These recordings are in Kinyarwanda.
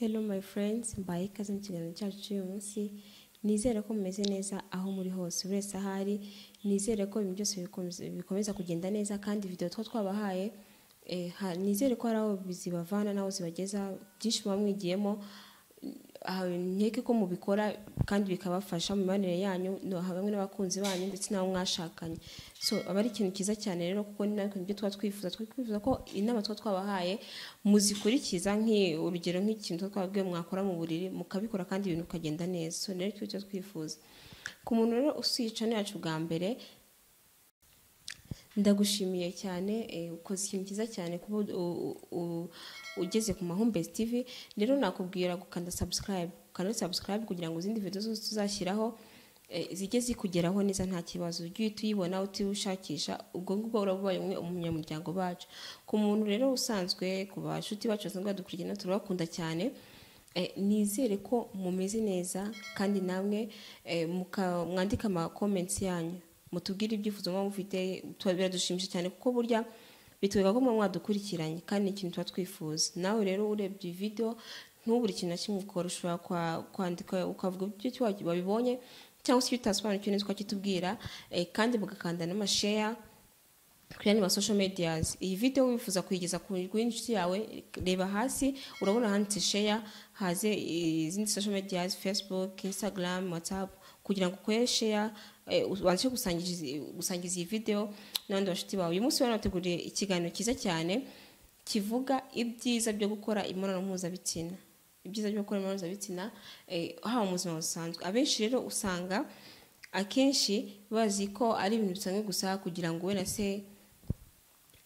Hello my friends, mbaye ikaze mu kiganiro cyacu cy'uyu munsi, nizere ko mumeze neza aho muri hose buri wese aho ari, nizere ko ibintu byose bikomeza- bikomeza kugenda neza kandi video two twabahaye, eh, ha- nizere ko hari aho zibavana n'aho zibageza, byinshi muba mwigiyemo, aha, nkeke ko mubikora kandi bikabafasha mu mibanire yanyu no- hamwe n'abakunzi banyu ndetse n'abo mwashakanye so aba ari ikintu cyiza cyane rero kuko ni nabyo ibyo tuba twifuza Twari twifuza ko inama tuba twabahaye muzikurikiza nk'i- urugero nk'ikintu tuba twababwiye mwakora mu buriri mukabikora kandi ibintu bikagenda neza so rero icyo cyo twifuza ku muntu rero usiyica yacu bwa mbere ndagushimiye cyane eh, ukoze ikintu cyiza cyane kuba u- u- u- ugeze ku mahumbezi tv rero nakubwira gukanda subscribe ukanda subscribe kugira ngo izindi video zose tuzashyiraho eh, zijye zikugeraho neza nta kibazo ujye uhita uyibona utiwushakisha ubwo ngubwo urabubaye umwe umunyamuryango bacu ku muntu rero usanzwe ku bashuti bacu basanzwe badukurikirana turabakunda cyane Eh, nizere ko mumeze neza kandi namwe eh, muka- mwandike amakomenti yanyu mutubwire ibyifuzo muba mufite tuba- biradushimisha cyane kuko burya bitwereka ko muba mwadukurikiranye kandi ni ikintu tuba twifuza nawe rero urebye iyi video ntubure ikintu na kimwe ukora ushobora kwa- kwandika ukavuga ibyo wabibonye cyangwa se icyo utasobanukiwe neza ukakitubwira eh, kandi mugakanda n'amashare kuri andi ma social medias iyi video wifuza kuyigeza ku inshuti yawe reba hasi urabona handitse share haze izindi social medias facebook instagram whatsapp kugira ngo ukore share eh, ubashe gusangiza gusangiza iyi video n'abandi bashuti bawe uyu munsi rero nabateguriye ikiganiro cyiza cyane kivuga ibyiza byo gukora imibonano mpuzabitsina ibyiza byo gukora imibonano mpuzabitsina eh, haba mu buzima busanzwe abenshi rero usanga akenshi bazi ko ari ibintu bisanzwe gusa kugira ngo we na se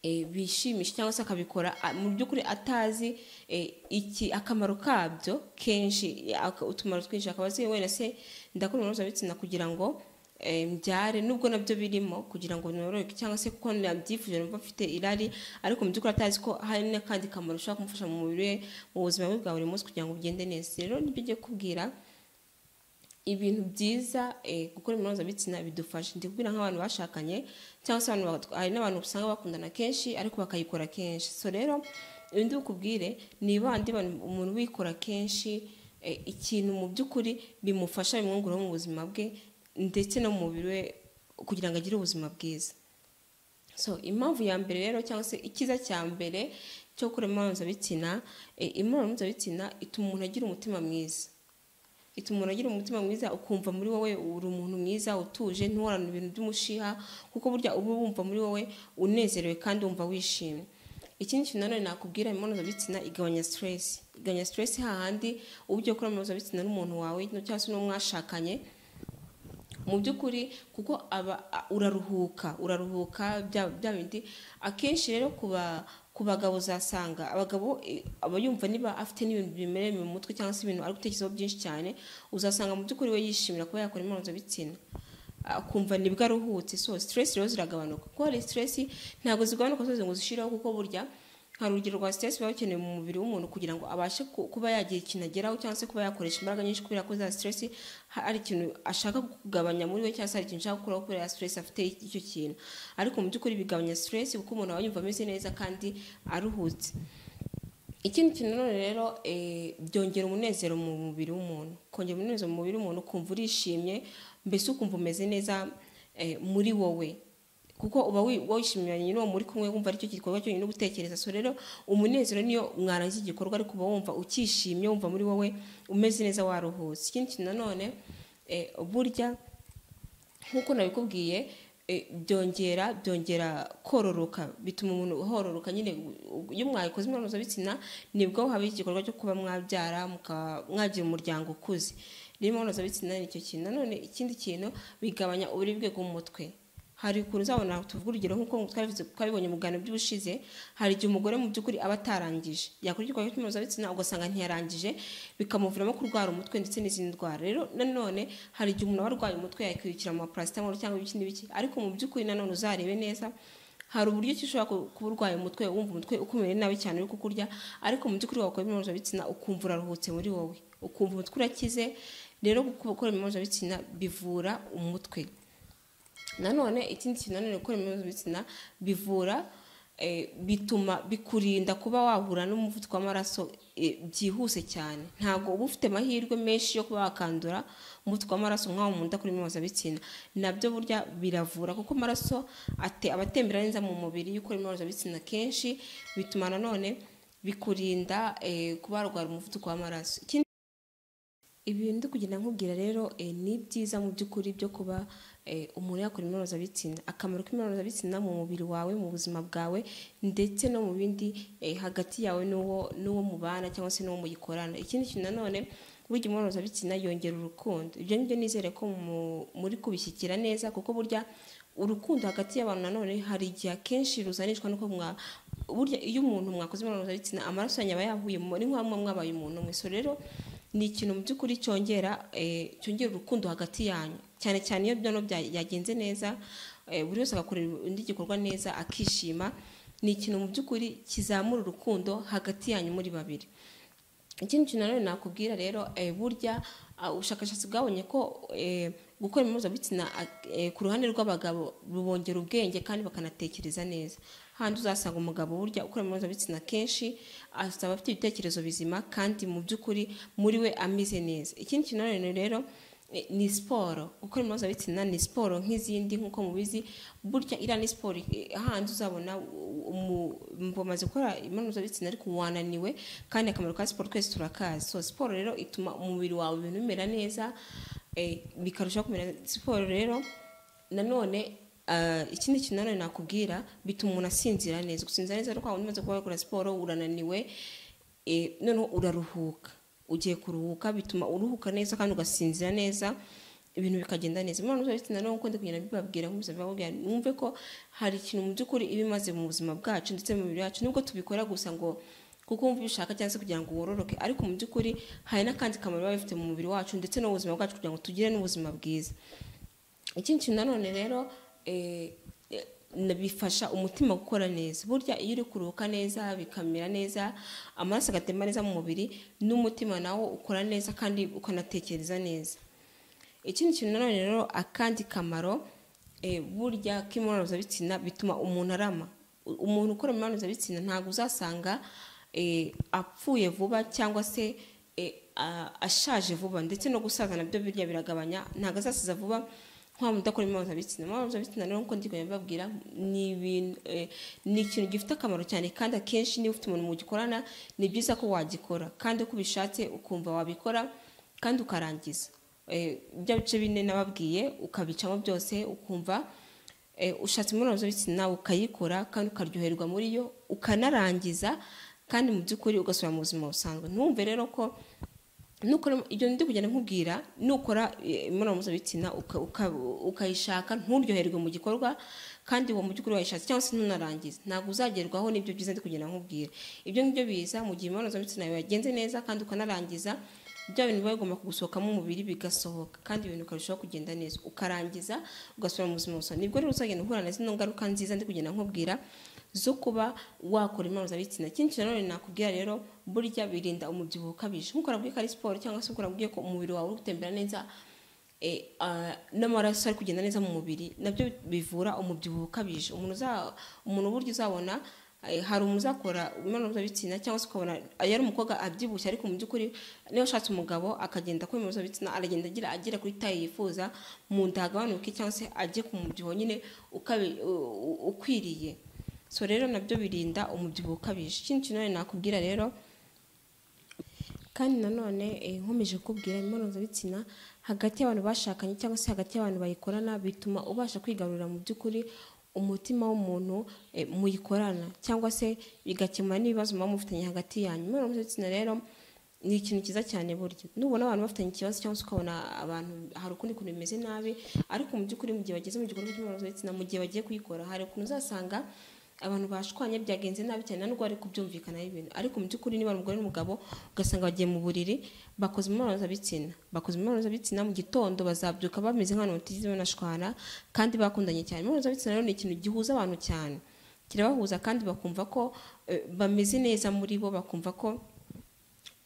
eh, bishimisha cyangwa se akabikora a- mu by'ukuri atazi eh, iki akamaro kabyo kenshi eh, aka- utumaro twinshi akaba azi wenda se ndakora imibonano mpuzabitsina kugira ngo eh, mbyare nubwo nabyo birimo kugira ngo noroke cyangwa se kuko nabyifuje numva mfite irari ariko mu by'ukuri atazi ko hari n'akandi kamaro ushobora kumufasha mu mubiri we mu buzima bwe bwa buri munsi kugira ngo bugende neza rero nibyo ngiye kubwira ibintu byiza eh, gukora imibonano mpuzabitsina bidufasha ndi kubwira nk'abantu bashakanye cyangwa se abantu bat- hari n'abantu usanga bakundana kenshi ariko bakayikora kenshi so rero ibindi bukubwire nibande abantu- umuntu uyikora kenshi eh, ikintu mu by'ukuri bimufasha bimwunguraho mu buzima bwe ndetse no mu mubiri we kugira ngo agire ubuzima bwiza so impamvu ya mbere rero cyangwa se icyiza cya mbere cyo gukora imibonano mpuzabitsina eh, imibonano mpuzabitsina ituma umuntu agira umutima mwiza ituma umuntu agira umutima mwiza ukumva muri wowe uri umuntu mwiza utuje ntuhorana ibintu by'umushiha kuko burya uba wumva muri wowe unezerewe kandi wumva wishimye ikindi kintu nanone nakubwira imibonano mpuzabitsina igabanya stress igabanya stress hahandi uba ugiye gukora imibonano mpuzabitsina n'umuntu wawe cyangwa se n'uwo mwashakanye mu by'ukuri kuko aba a- uraruhuka uraruhuka bya bya bindi akenshi rero kuba ku bagabo uzasanga abagabo eh, aba yumva niba afite n'ibintu bimereye mu mutwe cyangwa se ibintu ari gutekerezaho byinshi cyane uzasanga mu by'ukuri we yishimira kuba yakora imibonano mpuzabitsina akumva nibwo aruhutse so stress rero ziragabanuka kuko hari stress ntabwo zigabanuka zose ngo zishireho kuko burya hari urugero rwa stress biba bikenewe mu mubiri w'umuntu kugira ngo abashe ku- kuba yagira ikintu ageraho cyangwa se kuba yakoresha imbaraga nyinshi kubera ko za stress ha- hari ikintu ashaka kugabanya muri we cyangwa se hari ikintu ashaka gukuraho kubera ya stress afite icyo kintu ariko mu by'ukuri bigabanya stress kuko umuntu aba yumva ameze neza kandi aruhutse ikindi kintu nanone rero eh, byongera umunezero mu mubiri w'umuntu kongera umunezero mu mubiri w'umuntu ukumva urishimye mbese ukumva umeze neza eh, muri wowe kuko uba wi- wishimiye n'uwo muri kumwe wumva aricyo gikorwa cyonyine uri gutekereza so rero umunezero niyo mwarangiza igikorwa ariko uba wumva ukishimye wumva muri wowe umeze neza waruhutse ikindi kintu nanone eh, burya nk'uko nabikubwiye eh, byongera byongera kororoka bituma umuntu hororoka nyine u- iyo mwayikoze imibonano mpuzabitsina nibwo haba igikorwa cyo kuba mwabyara muka- mwagira umuryango ukuze rero imibonano mpuzabitsina ni icyo kintu nanone ikindi kintu bigabanya uburibwe bw'umutwe hari ukuntu uzabona tuvuga urugero nk'uko twabivuze- twabibonye mu biganiro by'ubushize hari igihe umugore mu by'ukuri aba atarangije yakora igikorwa cy'imibonano mpuzabitsina ugasanga ntiyarangije bikamuviramo kurwara umutwe ndetse n'izindi ndwara rero nanone hari igihe umuntu aba arwaye umutwe yakwirukira mu maparasitamoro cyangwa ibiki n'ibiki ariko mu by'ukuri nanone uzarebe neza hari uburyo ki ushobora ku- kuba urwaye umutwe wumva umutwe ukumeye nabi cyane uri kukurya ariko mu by'ukuri wakora imibonano mpuzabitsina ukumva uraruhutse muri wowe ukumva umutwe urakize rero gukora imibonano mpuzabitsina bivura umutwe nanone ikindi kintu nanone gukora imibonano mpuzabitsina bivura eh, bituma bikurinda kuba wahura n'umuvuduko w'amaraso eh, byihuse cyane ntabwo uba ufite amahirwe menshi yo kuba wakandura umuvuduko w'amaraso nk'aho umuntu udakora imibonano nabyo burya biravura kuko amaraso ate- aba atembera neza mu mubiri iyo ukora imibonano kenshi bituma nanone bikurinda eh, kuba warwara umuvuduko w'amaraso Ikindi ibintu ndi kugenda nkubwira rero eh, ni byiza mu by'ukuri byo kuba eh, umuntu yakora imibonano bitsina akamaro k'imibonano bitsina mu mubiri wawe mu buzima bwawe ndetse no mu bindi eh, hagati yawe n'uwo n'uwo mubana cyangwa se n'uwo mugikorana ikindi kintu nanone burya imibonano bitsina yongera urukundo ibyo ngibyo nizere ko mu- muri kubishyikira neza kuko burya urukundo hagati y'abantu nanone hari igihe akenshi ruzanishwa nuko mwa burya iyo umuntu mwakoze imibonano mpuzabitsina amaraso yanyu aba yahuye mu- ni nk'aho muba mwabaye umuntu umwe so rero ni ikintu mu by'ukuri cyongera eh, cyongera urukundo hagati yanyu cyane cyane iyo byono bya- byagenze neza eh, buri wese agakora undi gikorwa neza akishima ni ikintu mu by'ukuri kizamura urukundo hagati yanyu muri babiri ikindi kintu nanone nakubwira rero eh, burya ah, ubushakashatsi bwabonye ko eh, gukora imibonano mpuzabitsina eh, ku ruhande rw'abagabo bubongera ubwenge kandi bakanatekereza neza handi uzasanga umugabo burya ukora imibonano mpuzabitsina kenshi asaba afite ibitekerezo bizima kandi mu by'ukuri muri we ameze neza ikindi kintu nanone rero eh, ni siporo gukora imibonano mpuzabitsina ni siporo nk'izindi nk'uko mubizi burya iriya ni siporo eh, handi uzabona u- umu- mu bamaze gukora imibonano mpuzabitsina ariko wananiwe kandi akamaro ka siporo twese turakazi so siporo rero ituma umubiri wawe ibintu bimera neza eh, bikarushaho kumera siporo rero nanone ah, ikindi kintu nanone nakubwira bituma umuntu asinzira neza gusinzira neza rero umaze kuba wakora siporo urananiwe eh, noneho uraruhuka ugiye kuruhuka bituma uruhuka neza kandi ugasinzira neza ibintu bikagenda neza imibonano mpuzabitsina rero nk'uko ndi kugenda mbibabwira nk'ubuzima bwababwira mwumve ko hari ikintu mu by'ukuri iba imaze mu buzima bwacu ndetse mu mibiri yacu nubwo tubikora gusa ngo kuko wumva ubishaka cyangwa se kugira ngo wororoke ariko mu by'ukuri hari n'akandi kamaro biba bifite mu mubiri wacu ndetse no mu buzima bwacu kugira ngo tugire n'ubuzima bwiza ikindi kintu nanone rero eh, eh, na- bifasha umutima gukora neza burya iyo uri kuruhuka neza bikamera neza amaraso agatemba neza mu mubiri n'umutima nawo ukora neza kandi ukanatekereza neza ikindi kintu nanone rero akandi kamaro eh, burya k'imibonano mpuzabitsina bituma umuntu arama U- umuntu ukora imibonano mpuzabitsina ntabwo uzasanga eh, apfuye vuba cyangwa se eh, a- ashaje vuba ndetse no gusaza nabyo birya biragabanya ntabwo azasaza vuba nta muntu udakora imibonano mpuzabitsina imibonano mpuzabitsina rero nk'uko ndi kugenda mbabwira ni ibintu eh, ni ikintu gifite akamaro cyane kandi akenshi niba ufite umuntu mugikorana ni byiza ko wagikora kandi uko ubishatse ukumva wabikora kandi ukarangiza Eh, bya bice bine nababwiye ukabicamo byose ukumva eh, ushatse imibonano mpuzabitsina ukayikora kandi ukaryoherwa muri yo ukanarangiza kandi mu by'ukuri ugasubira mu buzima busanzwe ntumve rero ko nukora ibyo ndi kugenda nkubwira nukora eh, imibonano mpuzabitsina uka- uka- ukayishaka nturyoherwe mu gikorwa kandi uwo mu by'ukuri wayishatse cyangwa se ntunarangize ntabwo uzagerwaho n'ibyo byiza ndi kugenda nkubwira ibyo ngibyo biza mu gihe imibonano mpuzabitsina yawe yagenze neza kandi ukanarangiza bya bintu biba bigomba kugusohokamo umubiri bigasohoka kandi ibintu ukarushaho kugenda neza ukarangiza ugasubira mu buzima busanzwe nibwo rero uzagenda uhura na zino ngaruka nziza ndi kugenda nkubwira zo kuba wakora imibonano mpuzabitsina ikindi kintu nanone nakubwira rero burya birinda umubyibuho ukabije nk'uko urabwiye ko ari siporo cyangwa se ukora ko umubiri wawe uri gutembera neza eh, ah, n'amaraso ari kugenda neza mu mubiri nabyo bivura umubyibuho ukabije umuntu uza- umuntu burya uzabona eh, hari umuntu uzakora imibonano mpuzabitsina cyangwa se ukabona ah, yari umukobwa abyibushye ariko mu by'ukuri niba ashatse umugabo akagenda akora imibonano mpuzabitsina aragenda agira agera kuri taye yifuza mu nda hagabanuke cyangwa se ajye ku mubyibuho nyine ukabi- u- u- ukwiriye so rero nabyo birinda umubyibuho ukabije ikindi kintu nanone nakubwira rero kandi nanone eh, nkomeje kubwira imibonano mpuzabitsina hagati y'abantu bashakanye cyangwa se hagati y'abantu bayikorana bituma ubasha kwigarurira mu by'ukuri umutima w'umuntu eh, muyikorana cyangwa se bigakemura n'ibibazo muba mufitanye hagati yanyu imibonano mpuzabitsina rero ni ikintu cyiza cyane burya nubona abantu bafitanye ikibazo cyangwa se ukabona abantu hari ukundi kuntu bimeze nabi ariko mu by'ukuri mu gihe bageze mu gikorwa cy'imibonano mpuzabitsina mu gihe bagiye kuyikora hari ukuntu uzasanga abantu bashwanye byagenze nabi cyane nta n'ubwo bari kubyumvikanaho ibintu ariko mu by'ukuri niba ari umugore n'umugabo ugasanga bagiye mu buriri bakoze imibonano mpuzabitsina bakoze imibonano mpuzabitsina mu gitondo bazabyuka bameze nk'abantu batigeze banashwana kandi bakundanye cyane imibonano mpuzabitsina rero ni ikintu gihuza abantu cyane kirabahuza kandi bakumva ko eh, bameze neza muri bo bakumva ko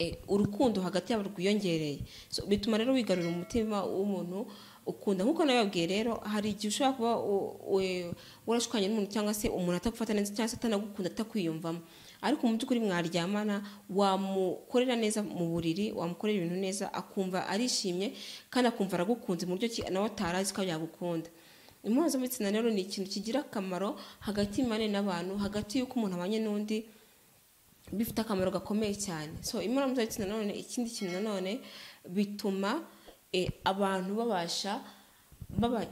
eh, urukundo hagati yabo rwiyongereye So, bituma rero wigarurira umutima w'umuntu ukunda nk'uko nababwiye rero hari igihe ushobora kuba u- u- warashwanye n'umuntu cyangwa se umuntu atagufata neza cyangwa se atanagukunda atakwiyumvamo ariko mu by'ukuri mwaryamana wamukorera neza mu buriri wamukorera ibintu neza akumva arishimye kandi akumva aragukunze mu buryo ki nawe atarazi ko yagukunda impuzo z'ibitsina rero ni ikintu kigira akamaro hagati y'imane n'abantu hagati y'uko umuntu abanye n'undi bifite akamaro gakomeye cyane so imibonano mpuzabitsina nanone ikindi kintu nanone bituma eh, abantu babasha baba